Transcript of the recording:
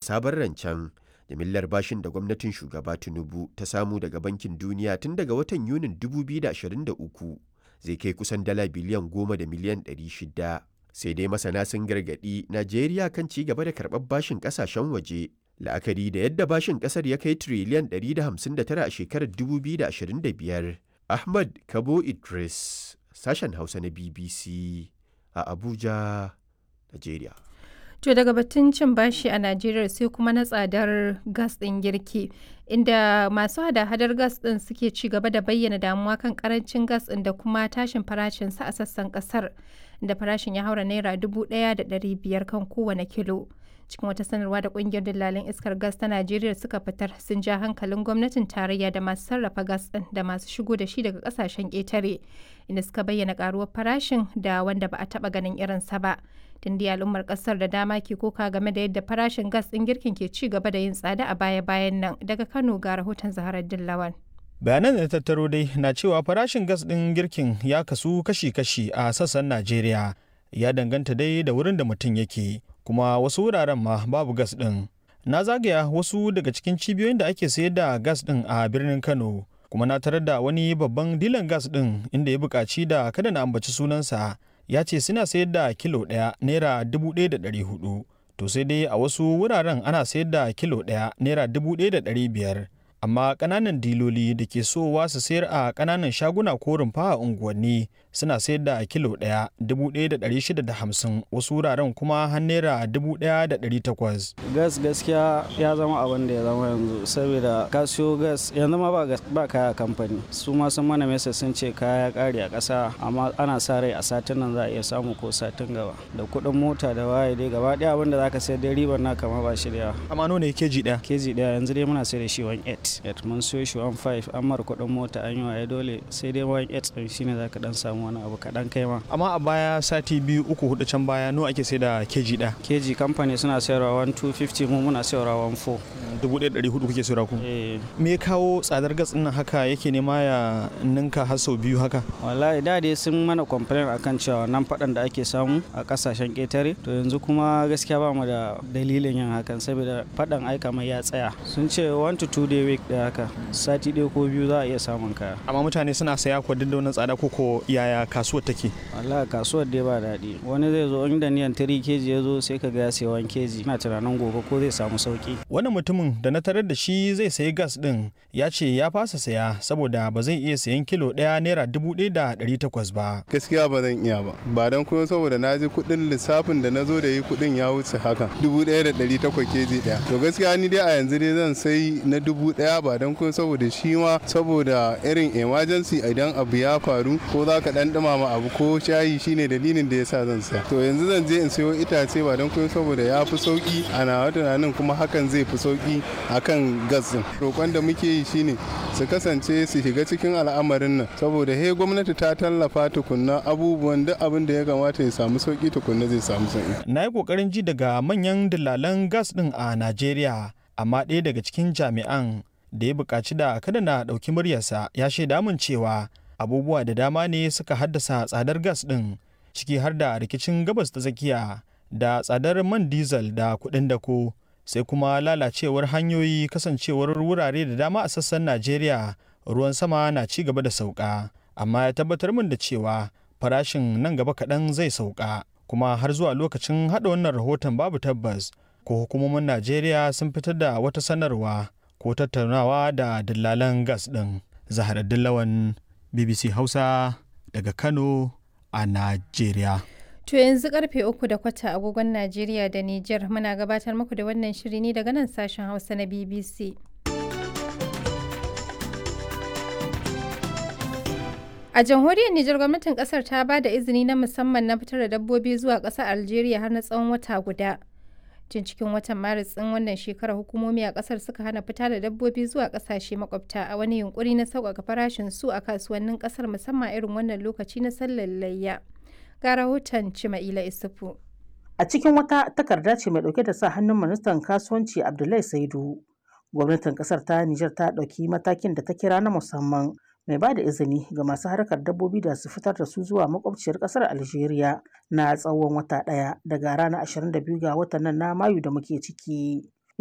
sabon rancen jimillar bashin da gwamnatin shugaba tinubu ta samu daga bankin duniya tun daga watan yunin 2023 zai kai kusan dala biliyan goma da miliyan 600 sai dai masana sun gargaɗi najeriya kan ci gaba da karɓar bashin ƙasashen waje la'akari da yadda bashin ƙasar ya kai tiriliyan 159 a shekarar 2025 ahmad kabo idris sashen hausa na bbc a abuja najeriya To daga batun cin bashi a Najeriya sai kuma na tsadar gas ɗin girki, inda masu hada-hadar gas ɗin suke ci gaba da bayyana damuwa kan karancin gas ɗin da kuma tashin farashinsa a sassan ƙasar, da farashin ya haura naira dubu ɗaya da ɗari biyar kan kowane kilo. Cikin wata sanarwa da ƙungiyar dillalin iskar gas ta Najeriya suka fitar sun ja hankalin gwamnatin tarayya da masu sarrafa gas ɗin da masu shigo da shi daga ƙasashen ƙetare, inda suka bayyana ƙaruwar farashin da wanda ba a taɓa ganin irinsa ba. tunda al'ummar kasar da dama ke koka game da yadda farashin gas ɗin girkin ke ci gaba da yin tsada a baya-bayan nan daga kano ga rahoton zaharar dillawan bayanan da tattaro dai na cewa farashin gas ɗin girkin ya kasu kashi-kashi a sassan najeriya ya danganta dai da wurin da mutum yake kuma wasu wuraren ma babu gas ɗin na zagaya wasu daga cikin cibiyoyin da ake sayar da gas ɗin a birnin kano kuma na tarar da wani babban dilan gas ɗin inda ya buƙaci da kada na ambaci sunansa ya ce suna sayar da kilo ɗaya naira dubu ɗaya da ɗari hudu to sai dai a wasu wuraren ana sayar da kilo ɗaya naira dubu ɗaya da ɗari biyar amma ƙananan diloli da ke sowa su sayar a ƙananan shaguna ko rumfa a unguwanni suna sayar da kilo ɗaya dubu ɗaya da ɗari shida da hamsin wasu wuraren kuma har naira dubu ɗaya da ɗari takwas. gas gaskiya ya zama abin da ya zama yanzu saboda ka siyo gas yanzu ma ba, ba kaya kamfani su ma sun mana mesa sun ce kaya ƙari a ƙasa amma ana sa rai a satin nan za a iya samu ko satin gaba da kuɗin mota da waye dai gaba ɗaya abin da za ka sayar dai ribar na kama ba shi da yawa. amma nawa ne keji ɗaya. keji ɗaya yanzu dai muna sayar da shi 1.8 8 mun siyo shi 1.5 an mara kuɗin mota an yi waye dole sai dai 1.8 ɗin shine za ka ɗan samu wani abu kaɗan kai ma. amma a baya sati biyu uku hudu can baya nawa ake sai da keji ɗaya. keji kamfani suna sayarwa 1.250 mu muna sayarwa 1.4. dubu ɗaya ɗari hudu kuke sayarwa ku. me kawo tsadar gas ɗin haka yake nema ya ninka har sau biyu haka. wallahi da dai sun mana complain akan cewa nan faɗan da ake samu a ƙasashen ƙetare to yanzu kuma gaskiya ba mu da dalilin yin hakan saboda faɗan aika mai ya tsaya sun ce 1 to 2 day week da haka sati ɗaya ko biyu za a iya samun kaya amma mutane suna saya ko duk da wannan tsada ko ko yaya kasuwar take wallahi kasuwar dai ba daɗi wani zai zo inda niyan 3 keji ya zo sai ka ga ya sayi 1 keji ina tunanin gobe ko zai samu sauki wannan mutumin da na tarar da shi zai sayi gas din ya ce ya fasa saya saboda ba zai iya sayan kilo ɗaya naira dubu ɗaya da ɗari takwas ba gaskiya ba zan iya ba ba don kuma saboda na ji kuɗin lissafin da na zo da yi kuɗin ya wuce haka dubu ɗaya da ɗari takwas keji ɗaya to gaskiya ni dai a yanzu dai zan sai na dubu ɗaya ba don kuma saboda shi ma saboda irin emergency idan abu ya faru ko za ka ɗan ɗumama abu ko shayi shine dalilin da yasa zan saya to yanzu zan je in sayo itace ba don kuma saboda ya fi sauki a nawa tunanin kuma hakan zai fi sauki akan gas din roƙon da muke yi shine su kasance su shiga cikin al'amarin nan saboda he gwamnati ta tallafa tukunna abubuwan duk abin da ya kamata ya samu sauki tukunna zai samu sauki na yi kokarin ji daga manyan dillalan gas din a najeriya amma ɗaya daga cikin jami'an da ya buƙaci da kada na ɗauki muryarsa ya shaida min cewa abubuwa da dama ne suka haddasa tsadar gas ɗin ciki har da rikicin gabas ta tsakiya da tsadar man diesel da kuɗin dako sai kuma lalacewar hanyoyi kasancewar wurare da dama a sassan najeriya ruwan sama na ci gaba da sauka amma ya tabbatar min da cewa farashin nan gaba kaɗan zai sauka kuma har zuwa lokacin haɗa wannan rahoton babu tabbas ko hukumomin najeriya sun fitar da wata sanarwa ko tattaunawa da dillalan gas ɗin zahara dillawan bbc hausa daga kano a najeriya To yanzu karfe uku da kwata agogon Najeriya da Nijar muna gabatar muku da wannan shiri ne daga nan sashen Hausa na BBC. A jamhuriyar Nijar gwamnatin kasar ta ba da izini na musamman na fitar da dabbobi zuwa ƙasar Algeria har na tsawon wata guda. Tun cikin watan Maris ɗin wannan shekarar hukumomi a ƙasar suka hana fita da dabbobi zuwa ƙasashe makwabta a wani yunkuri na sauƙaƙa farashin su a kasuwannin ƙasar musamman irin wannan lokaci na sallar layya. ga rahoton Cima'ila Isufu. A cikin wata takarda ce mai ɗauke da sa hannun ministan kasuwanci Abdullahi Saidu, gwamnatin ƙasar ta Nijar ta ɗauki matakin da ta kira na musamman mai ba da izini ga masu harkar dabbobi da su fitar da su zuwa makwabciyar ƙasar Algeria na tsawon wata ɗaya daga ranar 22 ga watan nan na Mayu da muke ciki.